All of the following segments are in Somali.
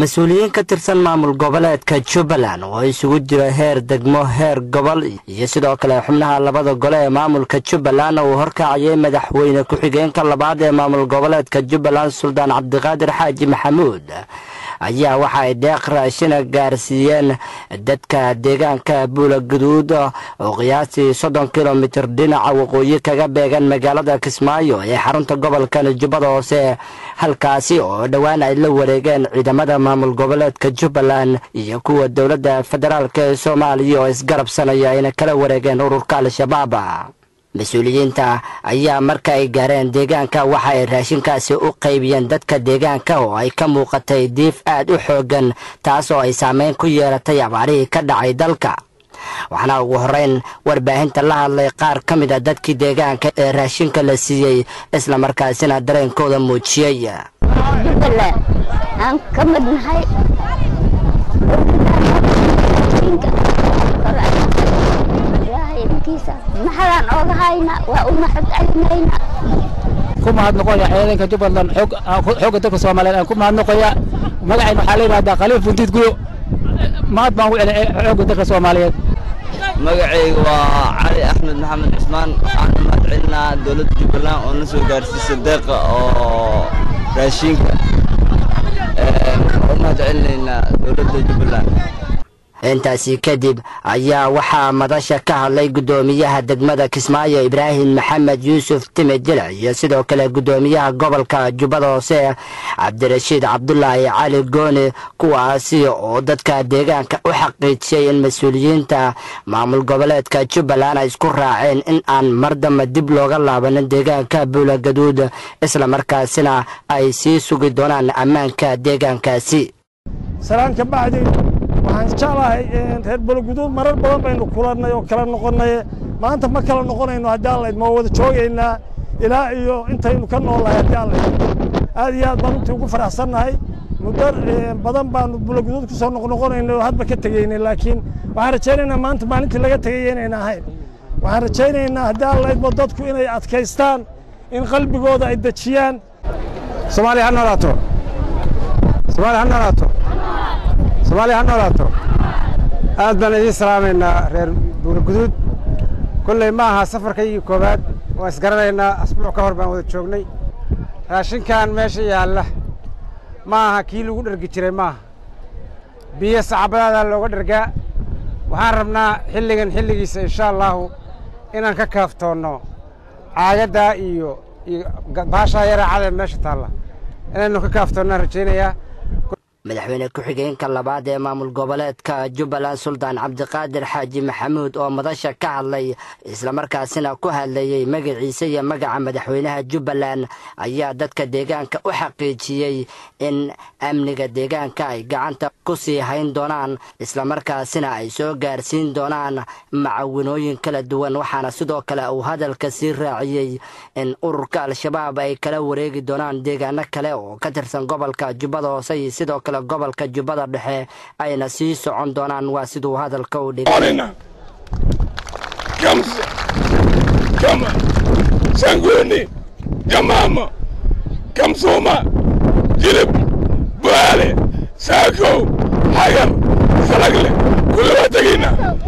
mas-uuliyiin ka tirsan maamul goboleedka jubbaland oo isugu jira heer degmo heer gobol iyo sidoo kale xubnaha labada gole ee maamulka jubbaland uu horkacayay madaxweyne ku-xigeenka labaad ee maamul goboleedka jubbaland suldaan cabdiqaadir xaaji maxamuud ayaa waxa ay deeq raashina gaarsiiyeen dadka deegaanka buula guduud oo qiyaastii soddon kilomitir dhinaca waqooyi kaga beegan magaalada kismaayo ee xarunta gobolkan jubbada hoose halkaasi oo dhowaan ay la wareegeen ciidamada maamul goboleedka jubbaland iyo kuwa dowladda federaalk ee soomaaliya oo isgarabsanaya ayna kala wareegeen ururka al-shabaab mas-uuliyiinta ayaa marka ay gaareen deegaanka waxa ay raashinkaasi u qaybiyeen dadka deegaanka oo ay ka muuqatay diif aad u xooggan taas oo ay saameyn ku yeelatay abaarihii ka dhacay dalka waxaana ugu horeyn warbaahinta la hadlay qaar ka mid a dadkii deegaanka ee raashinka la siiyey islamarkaasina dareenkooda muujiyey jubbaland aan ka mid nahay maxadaan ooga hayna waa u mahad celinayna ku mahadnoqoya ciidanka jubbaland xoogga dalka soomaaliyeed aan ku mahadnoqoya magacayna waxaa la yidhahdaa khaliif buntiid guyo mahad baan ugu celin xoogga dalka soomaaliyeed magacayga waa cali axmed maxamed cusmaan waxaan u mahad celinaa dowladda jubbaland oo na soo gaarsiisa deeqa oo raashiinka u mahad celinaynaa dowladda jubbaland intaasi kadib ayaa waxaa madasha ka hadlay guddoomiyaha degmada kismaayo ibraahim maxamed yuusuf time jilic iyo sidoo kale guddoomiyaha gobolka jubbada hoose cabdirashiid cabdulaahi cali gooni kuwaasi oo dadka deegaanka u xaqiijiyay in mas-uuliyiinta maamul goboleedka jubbaland ay isku raaceen in aan mar damba dib looga laabanin deegaanka buula gaduud islamarkaasina ay sii sugi doonaan ammaanka deegaankaasi waxaan jeclahay reer bologuduud marar badan baynu kulannay oo kala noqonnay maanta ma kala noqonayno haddii allayd ma wada joogaynaa ilaa iyo intaynu ka noolnahay haddii allayd aad iyo aad baan runtii ugu faraxsannahay muddo badan baanu bologuduud ku soo noqnoqonaynay oo hadba ka tegaynay laakiin waxaan rajaynaynaa maanta maalintii laga tegaya inayna ahayn waxaan rajaynaynaa haddii allaydba dadku inay adkaystaan in qalbigooda ay dejiyaan soomaaliya ha noolaato soomaaliya ha noolaato soomaaliya ha noolaato aad baan idiin salaamaynaa reer buuraguduud kolley ma aha safarkaygii koowaad waan isgaranaynaa asbuuc ka hor baan wada joognay raashinkan meesha yaalla ma aha kii lagu dhergi jiray maaha biyo sacabadaadaa looga dhergaa waxaan rabnaa xilligan xilligiisa insha allaahu inaan ka kaaftoonno caagaddaa iyo iyo baashaa yaraacada meesha taalla inaynu ka kaaftoonnaan rajaynayaa madaxweyne ku-xigeenka labaad ee maamul goboleedka jubbaland suldaan cabdiqaadir xaaji maxamuud oo madasha ka hadlay islamarkaasina ku hadlayey magaciisa iyo magaca madaxweynaha jubbaland ayaa dadka deegaanka u xaqiijiyey in amniga deegaanka ay gacanta ku sii hayn doonaan islamarkaasina ay soo gaarsiin doonaan macawinooyin kala duwan waxaana sidoo kale uu hadalka sii raaciyey in ururka al-shabaab ay kala wareegi doonaan deegaano kale oo ka tirsan gobolka jubbada hoose iyo sidoo kale gobolka jubbada dhexe ayna sii socon doonaan waa siduu hadalka u dhigay kama sanguni gamama kamsuma jilib buaale saakow xagar salagle kulli waa tegayna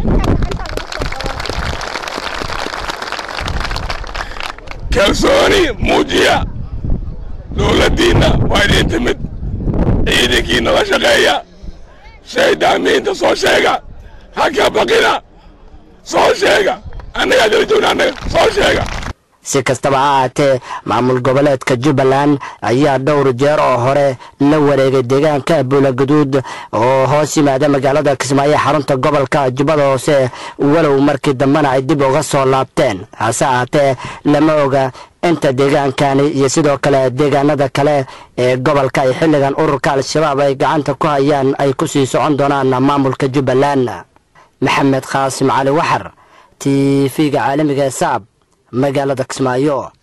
kalsooni muujiya dowladdiinna waa idiin timid ciidankiina la shaqeeya shaydaamiinta soo sheega ha ka baqina soo sheega annagaa dala joogna annaga soo sheega si kastaba ha ahaatee maamul goboleedka jubbaland ayaa dhowr jeer oo hore la wareegay deegaanka buulaguduud oo hoos yimaada magaalada kismaayo xarunta gobolka jubbada hoose walow markii dambena ay dib uga soo laabteen hase ahaatee lama oga inta deegaankani iyo sidoo kale deegaanada kale ee gobolka ay xilligan ururka al-shabaab ay gacanta ku hayaan ay ku sii socon doonaan maamulka jubbaland maxamed khaasim cali waxar t v-ga caalamiga ee saab magaalada kismaayo